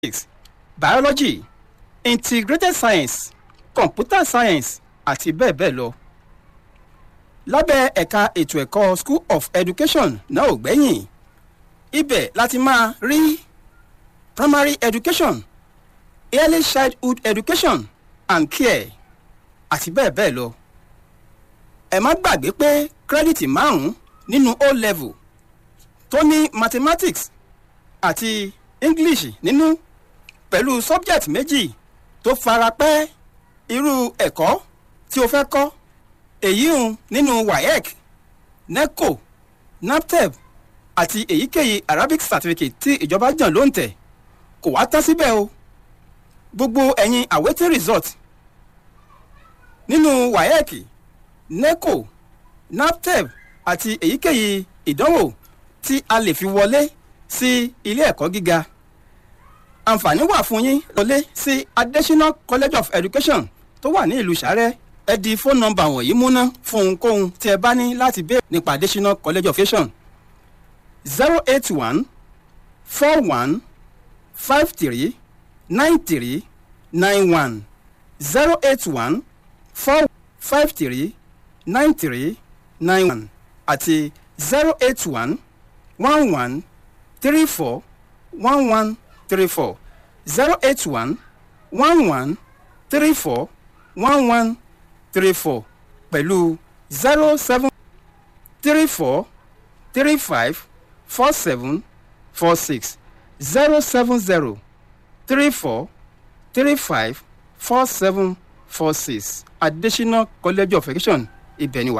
physics biology integrated science computer science àti bẹ́ẹ̀ bẹ́ẹ̀ lọ. lábẹ́ ẹ̀ka ètò ẹ̀kọ́ school of education náà ò gbẹ́yìn ibẹ̀ láti máa rí primary education early childhood education and care àti bẹ́ẹ̀ bẹ́ẹ̀ lọ. ẹ má gbàgbé pé kírẹ́dìtì márùn-ún nínú o level tó ní mathematics àti english nínú pẹ̀lú subject méjì tó fara pẹ́ irú ẹ̀kọ́ tí o fẹ́ kọ́ èyí ń nínú waec neco naptep àti èyíkéyìí arabic certificate tí ìjọba jàn ló ń tẹ̀ kò wá tán síbẹ̀ o gbogbo ẹ̀yin awaiting result nínú waec neco naptep àti èyíkéyìí ìdánwò tí a lè fi wọlé sí ilé ẹ̀kọ́ gíga àǹfààní wà fún yín wọlé sí adesina college of education tó wà ní ìlú sàrẹ́ ẹ di fóònù nọmba wọ̀nyí múná fún ohunkóhun tí ẹ bá ní láti béèrè nípa adesina college of education zero eight one four one five three nine three nine one zero eight one four five three nine three nine one àti zero eight one one one three four one one three four zero eight one one one three four one one three four pẹ̀lú zero seven three four three five four seven four six zero seven zero three four three five four seven four six adesina college of education ibẹ̀ ni wà.